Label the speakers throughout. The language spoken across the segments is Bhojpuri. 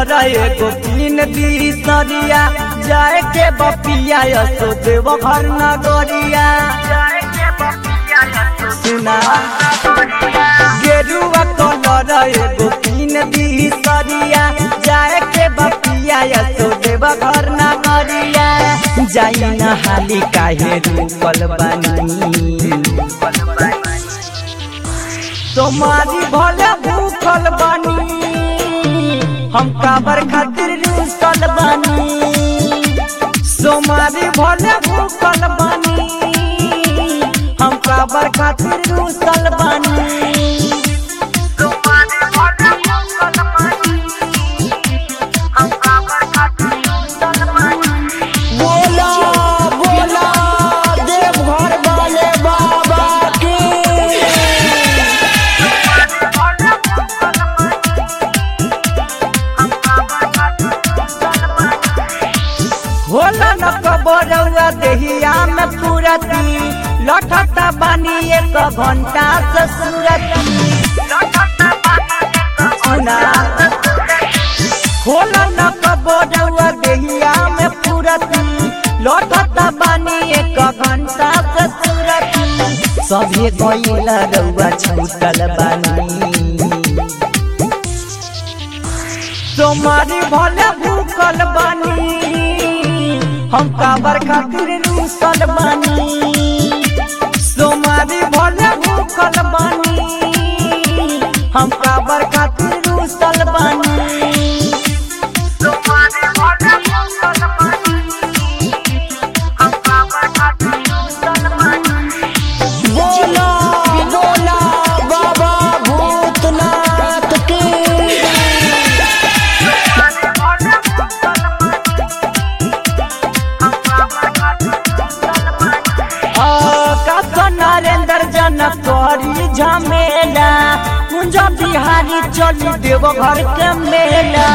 Speaker 1: कलर एगो तीन दी सरिया जाए के बपिया यसो देव घर नगरिया सुना गेरुआ कलर एगो तीन दी सरिया जाए के बपिया यसो देव घर नगरिया जाई न हाली काहे रूपल बानी तुम्हारी भले भूखल बानी हम काबर खातिर रूसल बानी सोमारी भले भूखल बानी हम काबर खातिर रूसल बानी
Speaker 2: बोला बोला देवघर वाले बाबा की
Speaker 1: होला न कबरौआ देहिया में पूरती लठता बानी एक घंटा से सूरती सुना होला न कबरौआ देहिया में पूरती लठता बानी एक घंटा से सूरती सभे गइला रउआ छूटल बानी तुम्हारी भले भूखल बानी हम काबर खातिर रूसल बानी तुम्हारी भले भूखल बानी हम काबर खातिर रूसल बानी
Speaker 2: बोला बोला बाबा भूतनाथ की
Speaker 1: कस नरेंद्र जनक करी झमेला कुंज बिहारी चली देव घर के मेला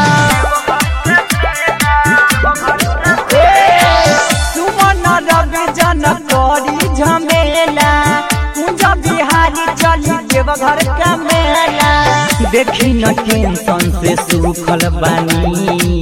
Speaker 1: ए, सुमन रवि जनक करी झमेला कुंज बिहारी चली देव घर के मेला देखी न टेंशन से सुखल बानी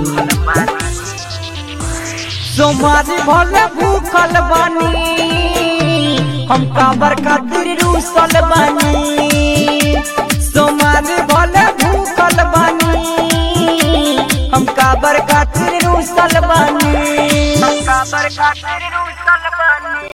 Speaker 1: सोमारी भले भूखल बानी हम काबर खातिर रूसल बानी सोमारी भले भूखल बानी हम काबर खातिर रूसल बानी हम काबर खातिर रूसल बानी